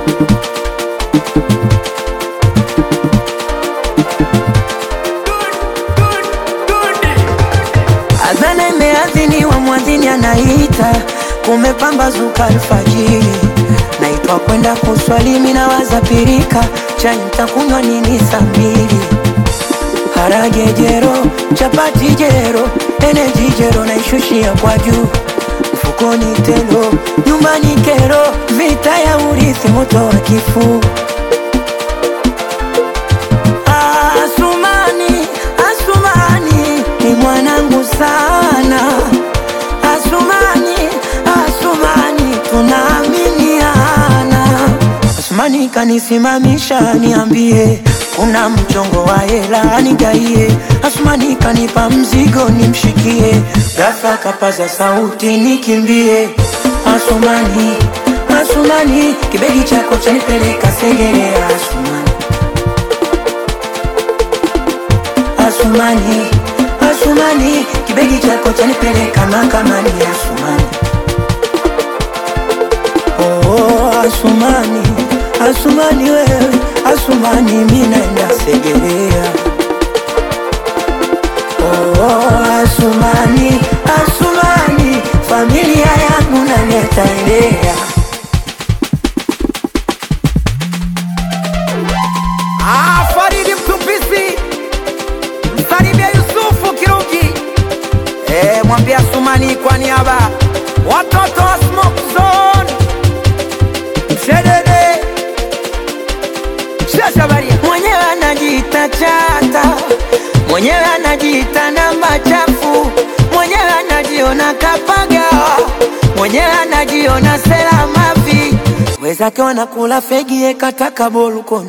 Adhana imeadhiniwa, mwadhini anaita, kumepambazuka alfajiri, naitwa kwenda kuswali, mimi nawaza pirika, chai nitakunywa nini saa mbili? Harage jero, chapati jero, eneji jero, naishushia kwa juu mfukoni telo, nyumbani kero, vita ya urithi, moto wa kifuu Asumani, Asumani ni mwanangu sana. Asumani, Asumani tunaaminiana. Asumani kanisimamisha, niambie kuna mchongo wa hela nigaie. Asumani kanipa mzigo nimshikie, ghafla kapaza sauti nikimbie. Asumani, Asumani kibegi chako chanipeleka Segerea. Asumani Asumani, Asumani, kibegi chako chanipeleka mahakamani. Asumani, oh, Asumani, Asumani wewe, Asumani mimi naenda Segerea. Oh, Asumani, Asumani, familia yangu naleta elea. Ah, Faridi Mtupisi, msalimie Yusufu Kirugi, eh, mwambie Asumani kwa niaba watoto wa Smoke Zone, Mshedede, Shashabaria, mwenyewe anajiita chata, mwenyewe anajiita namba chafu, mwenyewe anajiona kapagawa, mwenyewe anajiona sela mavi, wezake wanakula fegi ekataka bolukoni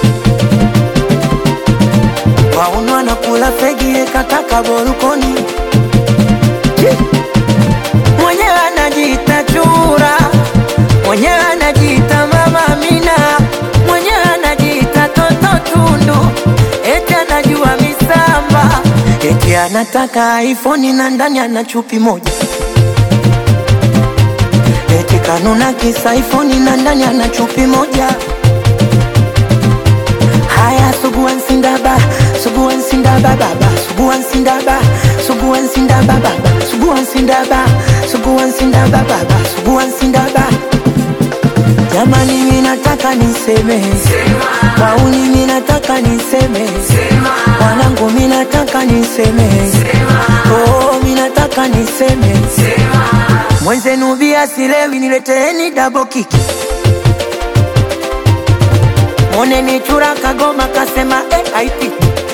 waunu wanakula fegi ekataka bolukoni mwenyewe anajiita chura, mwenyewe anajiita mama Amina, mwenyewe anajiita toto tundu, eti anajua misamba, eti anataka iPhone na ndani ana chupi moja, eti kanuna kisa iPhone na ndani ana chupi moja. Haya, suguan sindaba, suguan sindaba baba, suguan sindaba, suguan sindaba baba, suguan sindaba, suguan sindaba baba, suguan sindaba. Jamani, mimi nataka niseme, wauni mimi nataka niseme, wanangu mimi nataka niseme, oh mimi nataka niseme, mwenzenu bia silewi, nileteeni double kick. Moneni chura kagoma kasema eh, haipiti.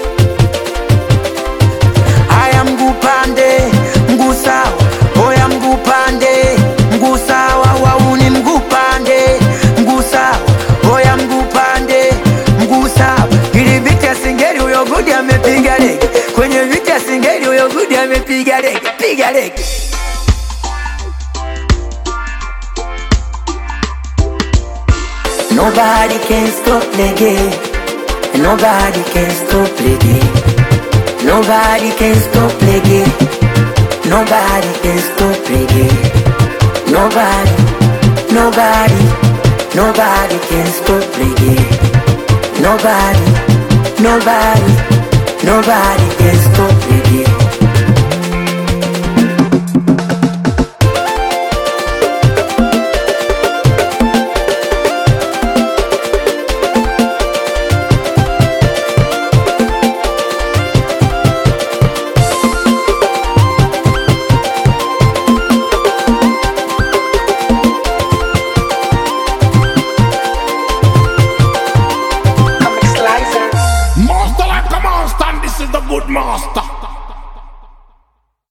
Haya mguu pande, mguu sawa. Oya mguu pande, mguu sawa. Wauni mguu pande, mguu sawa. Oya mguu pande, mguu sawa. Ili viti ya singeli huyo gudi amepiga lege. Kwenye viti ya singeli huyo gudi amepiga lege. Piga lege. Nobody can stop the game. Nobody can stop the game. Nobody can stop the game. Nobody can stop the game. Nobody, nobody, nobody can stop the game. Nobody, nobody, nobody can stop